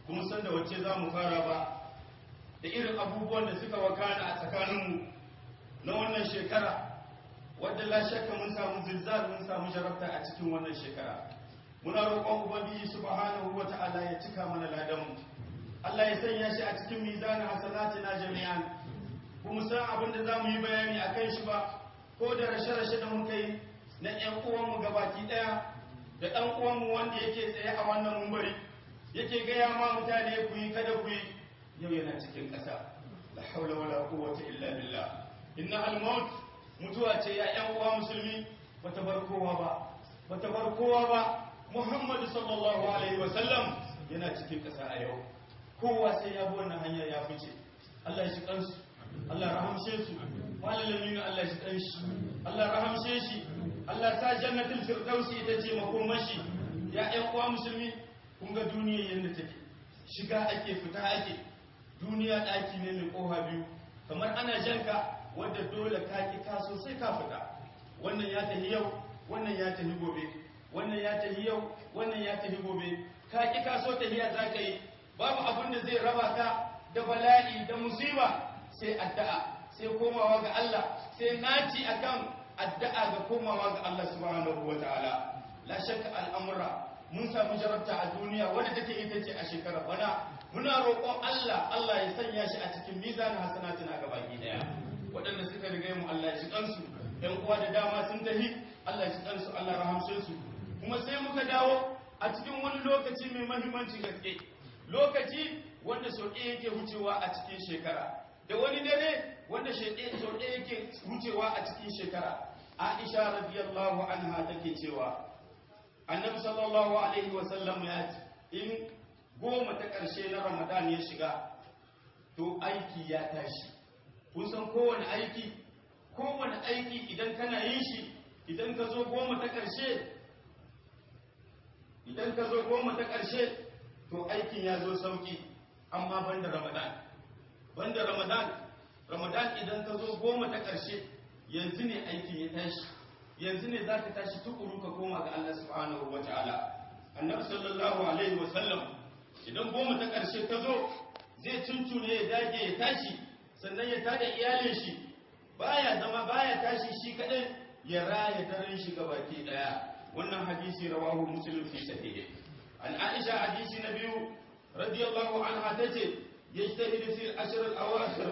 kuma san da wacce za mu fara ba da irin abubuwan da suka wakana a tsakaninmu na wannan shekara wadda la shakka mun samu zilzal mun samu jarabta a cikin wannan shekara muna roƙon ubangiji subhanahu wata'ala ya cika mana ladanmu Allah ya sanya shi a cikin mizanin hasanatina jami'an kuma san abin da zamu yi bayani akan shi ba ko da rashe-rashe da muka yi na ƴan uwanmu gabaki ɗaya da ɗan uwanmu wanda yake tsaye a wannan mumbari yake gaya ma mutane ku yi kada ku yi yau yana cikin ƙasa la haula wala quwwata illa billah inna al-maut mutuwa ce ya ƴan uwa musulmi bata bar kowa ba bata bar kowa ba Muhammad sallallahu alaihi wa sallam yana cikin ƙasa a yau kowa sai ya bi wannan hanya ya fice Allah ya shi kansu Allah rahamshe su malamin Allah ya shi kanshi Allah rahamshe shi Allah sa jannatul firdausi ita ce makomashi ya ƴan uwa musulmi kun ga duniya yadda take shiga ake fita ake duniya ɗaki ne mai ƙoha biyu kamar ana janka wadda dole ka ki ka sosai ka fita wannan ya tafi yau wannan ya tafi gobe wannan ya tafi yau wannan ya tafi gobe ka ki ka so tafiya za ka yi babu abin da zai raba ka da bala'i da musiba sai addu'a sai komawa ga Allah sai naci akan addu'a ga komawa ga Allah subhanahu wataala la shakka al'amura mun samu jarabta a duniya wadda take ita ce a shekarar bana muna roƙon Allah Allah ya sanya shi a cikin mizanin hasanatin a gabaki daya waɗanda suka riga mu Allah ya shi kansu ɗan uwa da dama sun tafi Allah ya shi kansu Allah rahamshe su kuma sai muka dawo a cikin wani lokaci mai mahimmanci gaske lokaci wanda sau ɗaya yake wucewa a cikin shekara da wani dare wanda sau ɗaya yake wucewa a cikin shekara Aisha radiyallahu anha take cewa annabi sallallahu alaihi wasallam ya ce in goma ta ƙarshe na ramadan ya shiga to aiki ya tashi kun san kowane aiki kowane aiki idan kana yin shi idan ka zo goma ta ƙarshe idan ka zo goma ta ƙarshe to aikin ya zo sauki amma banda ramadan banda ramadan ramadan idan ka zo goma ta ƙarshe yanzu ne aikin ya tashi yanzu ne za ka tashi tukuru ka koma ga Allah subhanahu wa ta'ala annabi sallallahu alaihi wa sallam idan goma ta ƙarshe ta zo zai tuntune ya dage ya tashi sannan ya tada iyalin shi baya zama baya tashi shi kadai ya raya daren shi gabaki daya wannan hadisi rawahu muslim fi sahihi an aisha hadisi na biyu radiyallahu anha tace yajtahidu fi al-ashr al-awakhir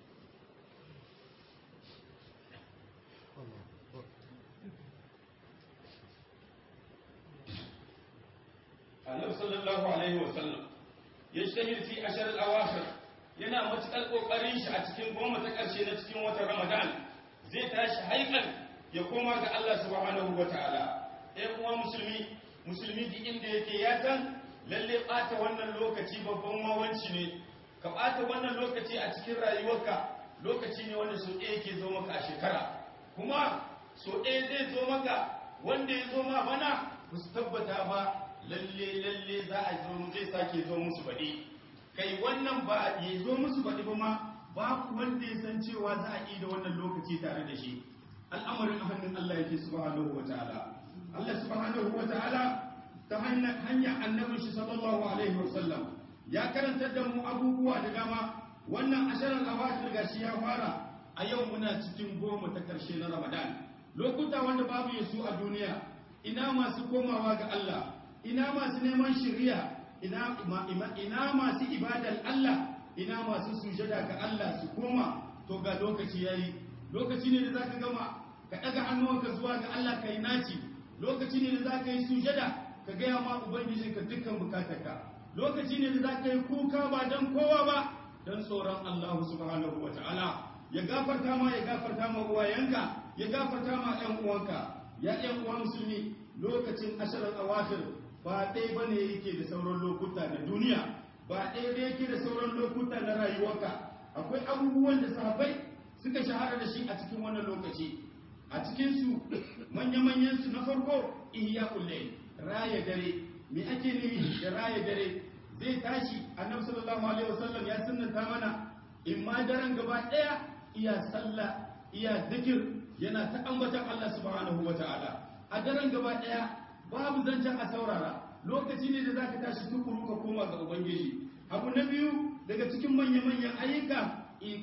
annabi sallallahu alaihi wasallam ya shahir fi ashar al-awakhir yana matukar kokarin shi a cikin goma ta karshe na cikin watan ramadan zai tashi haikan ya koma ga Allah subhanahu wataala ɗaya kuma musulmi musulmi duk inda yake ya san lalle ɓata wannan lokaci babban mawanci ne ka ɓata wannan lokaci a cikin rayuwarka lokaci ne wanda so ɗaya yake zo maka a shekara kuma so ɗaya zai zo maka wanda ya zo ma bana ba su tabbata ba lalle lalle za a zo zai sake zo musu baɗi kai wannan ba ya zo musu baɗi ba ma ba wanda ya san cewa za a da wannan lokaci tare da shi al'amarin a hannun Allah yake subhanahu wa ta'ala Allah subhanahu wa ta'ala ta hanyar annabin shi sallallahu alaihi wa sallam ya karantar da mu abubuwa da dama wannan asharar awakhir gashi ya fara a yau muna cikin goma ta karshe na Ramadan lokuta wanda babu yasu a duniya ina masu komawa ga Allah ina masu neman shirya ina ina masu ibadar Allah ina masu sujada ga Allah su koma to ga lokaci yayi lokaci ne da zaka gama ka daga hannuwanka zuwa ga Allah kai naci lokaci ne da zaka yi sujada ka gaya ma ubangiji ka dukkan bukatarka lokaci ne da zaka yi kuka ba dan kowa ba dan tsoron Allah subhanahu wataala ya gafarta ma ya gafarta ma uwayenka ya gafarta ma ƴan uwanka ya ƴan uwa musulmi lokacin asharar awakhir ba ɗaya ba ne yake da sauran lokuta na duniya ba ɗaya da yake da sauran lokuta na rayuwarka akwai abubuwan da sahabbai suka shahara da shi a cikin wannan lokaci a cikinsu manya-manyan su na farko ihya kullai raya dare me ake nufi da raya dare zai tashi annabi sallallahu alaihi wasallam ya sunnanta mana in ma daren gaba ɗaya iya sallah iya zikir yana ta ambatan Allah subhanahu wataala a daren gaba ɗaya babu zancen a saurara lokaci ne da zaka tashi tukuru ka koma ga ubangiji abu na biyu daga cikin manya-manyan ayyuka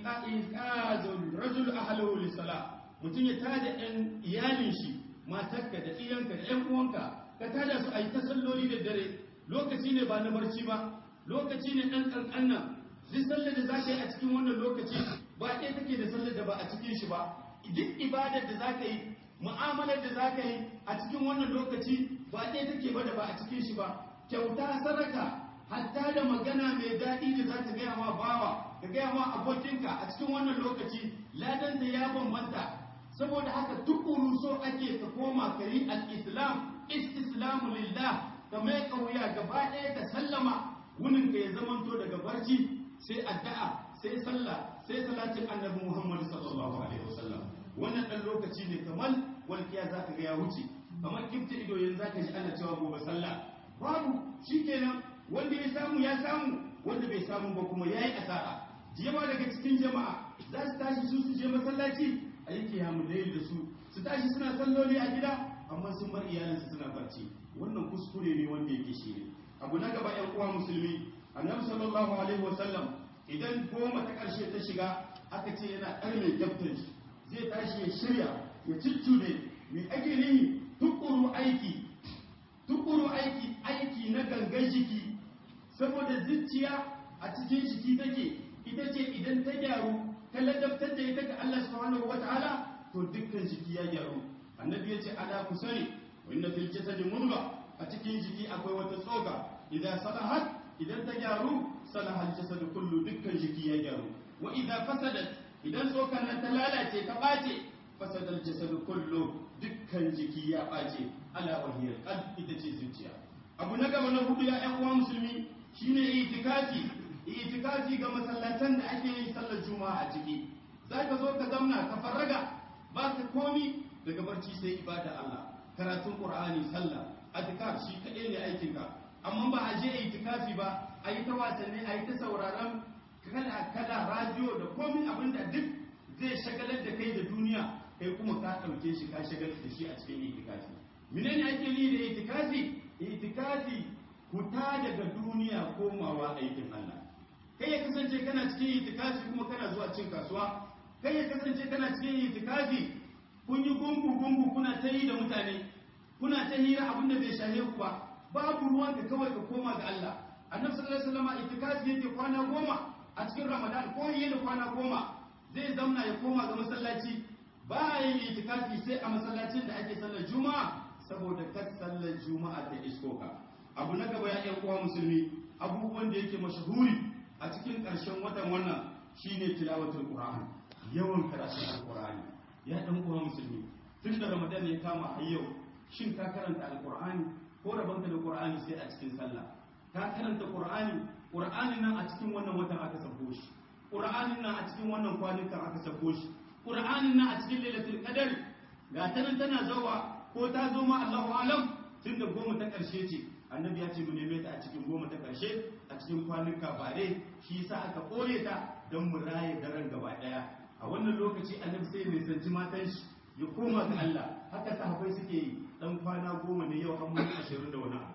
iqazul rajul ahlahu lisala mutum ya tada ɗan iyalin shi matarka da iyanka da ƴan uwanka ka tada su a yi ta salloli da dare lokaci ne ba na barci ba lokaci ne ɗan ƙanƙan nan duk sallar da za ka yi a cikin wannan lokaci ba ɗaya take da sallar da ba a cikin shi ba duk ibadar da za ka yi mu'amalar da za ka yi a cikin wannan lokaci ba ɗaya take ba da ba a cikin shi ba kyauta saraka hatta da magana mai daɗi da za ta gaya ma bawa ka gaya ma abokinka a cikin wannan lokaci ladanta ya bambanta saboda haka tukuru so ake ka koma ka yi al-islam istislamu lillah ka mai kauya gaba ɗaya ka sallama wunin ka ya zamanto daga barci sai addu'a sai sallah sai salatin annabi Muhammad sallallahu alaihi wasallam wannan dan lokaci ne kamar walkiya zaka ga ya wuce kamar kifta ido yanzu zaka ji ana cewa gobe sallah babu shikenan wanda ya samu ya samu wanda bai samu ba kuma yayi asara jama'a daga cikin jama'a za su tashi su su je masallaci a yi kiyamu da su su tashi suna salloli a gida amma sun bar iyalinsu suna barci wannan kuskure ne wanda yake shi ne abu na gaba yan uwa musulmi annabi sallallahu alaihi wasallam idan goma ta karshe ta shiga aka ce yana ɗarme gyaftan shi zai tashi ya shirya ya ciccude me ake nihi tukuru aiki tukuru aiki aiki na gangan jiki saboda zuciya a cikin jiki take ita ce idan ta gyaru ta ladabtar da ita ga Allah subhanahu wataala to dukkan jiki ya gyaru annabi ya ce ala ku sani wa inna fil jasadi mudga a cikin jiki akwai wata tsoka idan salahat idan ta gyaru salaha al jasad kullu dukkan jiki ya gyaru wa idan fasadat idan tsokan nan ta lalace ta bace fasada al jasad kullu dukkan jiki ya bace ala wahiyar qalb ita ce zuciya abu na gaba na hudu ya ƴan uwa musulmi shine itikafi itikafi ga masallatan da ake yin sallar juma'a a ciki zaka zo ka zamna ka farraga ba ka komi daga barci sai ibada Allah karatun Qur'ani sallah azkar shi kaɗai ne aikin ka amma ba a je itikafi ba a yi ta wasanni a yi ta sauraron kala kala radio da komi abin da duk zai shagalar da kai da duniya kai kuma ka ɗauke shi ka shagalar da shi a cikin itikafi menene ake yi da itikafi itikafi huta daga duniya komawa aikin Allah kai ya kasance kana cikin itikafi kuma kana zuwa cin kasuwa kai ya kasance kana cikin itikafi kun yi gungu gungu kuna ta yi da mutane kuna ta hira abin da bai shahe ku ba babu ruwan ka kawai ka koma ga Allah annabi sallallahu alaihi wasallam itikafi yake kwana goma a cikin ramadan ko yi da kwana goma zai zamna ya koma ga masallaci ba yin itikafi sai a masallacin da ake sallar juma'a saboda kar sallar juma'a ta isko ka abu na gaba ya ƴan uwa musulmi abubuwan da yake mashahuri a cikin ƙarshen watan wannan shine tilawatul qur'an yawan karatun alqur'ani ya ɗan uwa musulmi tun da ramadan ya kama har yau shin ka karanta alqur'ani ko rabanka da qur'ani sai a cikin sallah ka karanta qur'ani qur'anin nan a cikin wannan watan aka sako shi qur'anin nan a cikin wannan kwanukan aka sako shi qur'anin nan a cikin lailatul qadar ga ta nan tana zawa ko ta zo ma Allahu alam tun da goma ta karshe ce annabi ya ce mu neme ta a cikin goma ta karshe a cikin kwanuka bare shi yasa aka kore ta don mu raye daren gaba daya a wannan lokaci annabi sai mai sanci matan shi ya koma ga Allah haka sahabbai suke yi dan kwana goma ne yau an mun ashirin da wani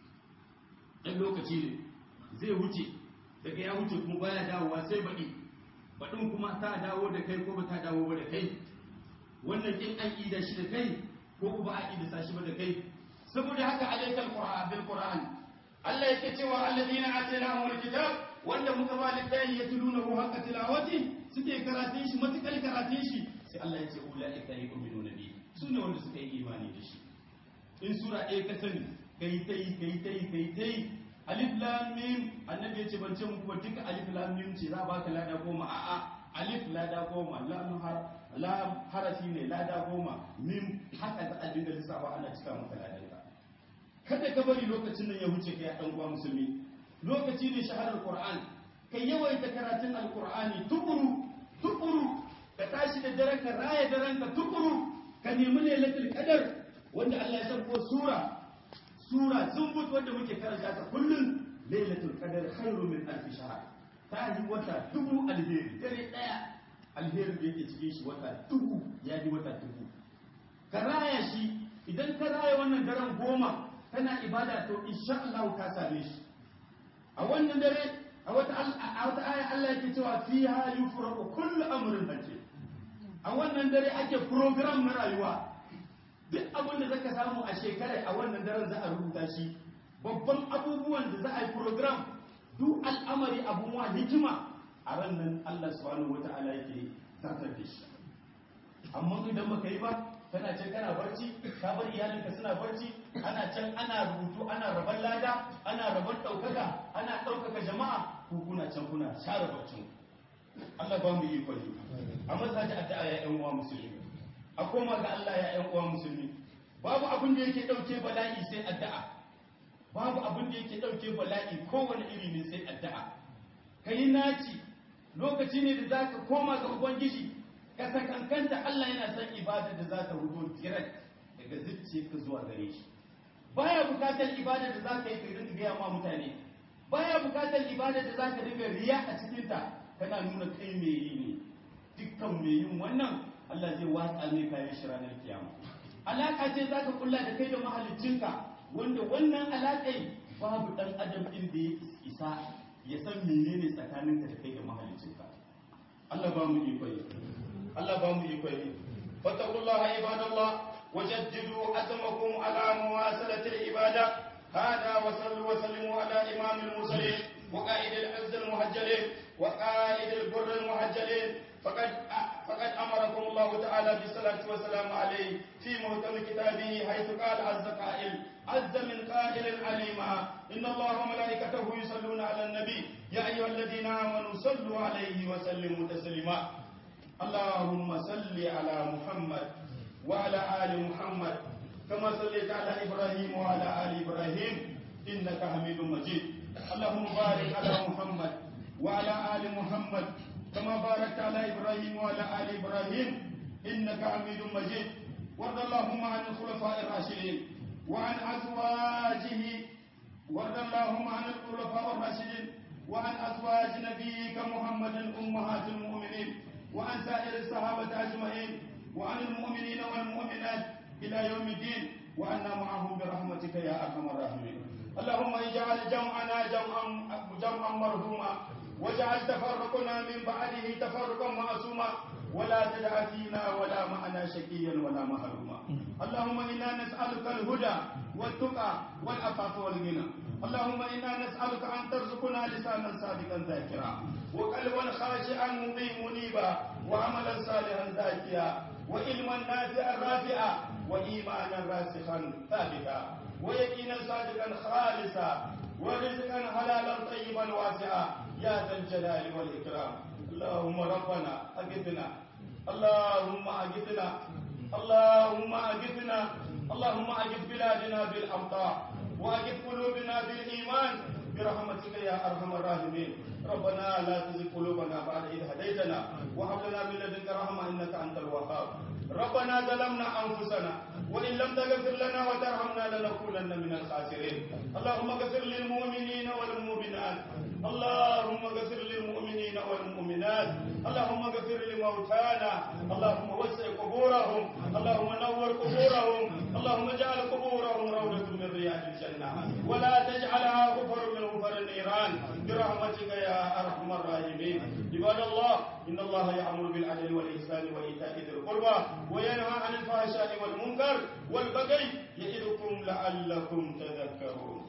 dan lokaci ne zai wuce daga ya wuce kuma baya dawowa sai baɗi baɗin kuma ta dawo da kai ko ba ta dawo ba da kai wannan kin an ida shi da kai ko kuma a ida shi ba da kai saboda haka alaikal qur'an bil qur'an Allah yake cewa alladhina atainahumul kitab wanda muka ba littafi yatlunahu haqqa tilawati suke karatun shi matukar karatun shi sai Allah ya ce ulaika yu'minuna bi su ne wanda suka yi imani da shi in sura ɗaya ka sani kai tai kai tai kai tai alif lam mim annabi ya ce ban ce muku ba duka alif lam mim ce za baka lada goma a'a alif lada goma lam har lam harafi ne lada goma mim haka za a dinga lissafa ana cika maka ladan ka kada ka bari lokacin nan ya wuce kai dan uwa musulmi lokaci ne shaharar qur'an kai yawaita karatun alqur'ani tukuru tukuru ka tashi da daren ka raya daren ka tukuru ka nemi lailatul qadar wanda Allah ya sarko sura sura zumbut wanda muke karanta ta kullun lailatul qadar khairu min alf shahr ta yi wata dubu alheri dare daya alherin da yake cikin shi wata dubu ya yi wata dubu ka raya shi idan ka raya wannan daren goma kana ibada to insha Allah ka same shi a wannan dare a wata a wata aya Allah yake cewa fiha yufraqu kullu amrin hakim a wannan dare ake program na rayuwa duk abin da zaka samu a shekara a wannan daren za a rubuta shi babban abubuwan da za a yi program duk al'amari abun wa hikima a ran nan Allah subhanahu wata'ala yake zartar da shi amma idan baka yi ba kana can kana barci ka bar iyalinka suna barci ana can ana rubutu ana raban lada ana raban ɗaukaka ana ɗaukaka jama'a ko kuna can kuna share barcin Allah ba mu yi kwali a masaji addu'a ya ƴan uwa musulmi a koma ga Allah ya ƴan uwa musulmi babu abin da yake ɗauke bala'i sai addu'a babu abin da yake ɗauke bala'i kowane iri ne sai addu'a kai naci lokaci ne da zaka koma ga ubangiji ka sakankanta Allah yana son ibada da za ta hudo direct daga zuciyarka zuwa gare shi baya bukatar ibada da za ka yi ka rinka gaya ma mutane baya bukatar ibada da za ka rinka riya a cikinta kana nuna kai mai yi ne dukkan mai yin wannan Allah zai watsa mai kayan shi ranar kiyama alaka ce za ka kulla da kai da mahaliccinka wanda wannan alaƙai babu ɗan adam ɗin da ya isa ya san menene tsakaninka da kai da mahaliccinka Allah ba mu iko yi Allah ba mu iko yi fattakullah ibadallah wajaddidu azmakum ala muwasalati al-ibada hada wa sallu wa sallimu ala imam al-mursalin wa qa'id al-azz al-muhajjalin wa qa'id al-burr al-muhajjalin فقد فقد امركم الله تعالى بالصلاه والسلام عليه في محكم كتابه حيث قال عز قائل عز من قائل عليما ان الله وملائكته يصلون على النبي يا ايها الذين امنوا صلوا عليه وسلموا تسليما اللهم صل على محمد وعلى ال محمد كما صليت على ابراهيم وعلى ال ابراهيم انك حميد مجيد اللهم بارك على محمد وعلى ال محمد كما باركت على ابراهيم وعلى ال ابراهيم انك حميد مجيد وارض اللهم عن الخلفاء الراشدين وعن ازواجه وارض اللهم عن الخلفاء الراشدين وعن ازواج نبيك محمد امهات المؤمنين وعن سائر الصحابه اجمعين وعن المؤمنين والمؤمنات الى يوم الدين وعنا معهم برحمتك يا ارحم الراحمين اللهم اجعل جمعنا جمعا جمعا مرحوما واجعل تفرقنا من بعده تفرقا معصوما ولا تدع فينا ولا معنا شقيا ولا محروما اللهم انا نسالك الهدى والتقى والعفاف والغنى اللهم انا نسالك ان ترزقنا لسانا صادقا ذاكرا وقلبا خاشعا مطيع منيبا وعملا صالحا زاكيا وعلما نافعا رافعا وايمانا راسخا ثابتا ويقينا صادقا خالصا ورزقا حلالا طيبا واسعا يا ذا الجلال والإكرام اللهم ربنا أجدنا اللهم أجدنا اللهم أجدنا اللهم أجد بلادنا بالأمطار وأجد قلوبنا بالإيمان برحمتك يا أرحم الراحمين ربنا لا تزغ قلوبنا بعد إذ هديتنا وهب لنا من لدنك رحمة إنك أنت الوهاب ربنا ظلمنا أنفسنا وإن لم تغفر لنا وترحمنا لنكونن من الخاسرين اللهم اغفر للمؤمنين والمؤمنات اللهم اغفر للمؤمنين والمؤمنات اللهم اغفر لموتانا اللهم وسع قبورهم اللهم نور قبورهم اللهم اجعل قبورهم روضة من رياض الجنة ولا تجعلها غفر من غفر النيران برحمتك يا أرحم الراحمين عباد الله إن الله يأمر بالعدل والإحسان وإيتاء ذي القربى وينهى عن الفحشاء والمنكر والبغي يعظكم لعلكم تذكرون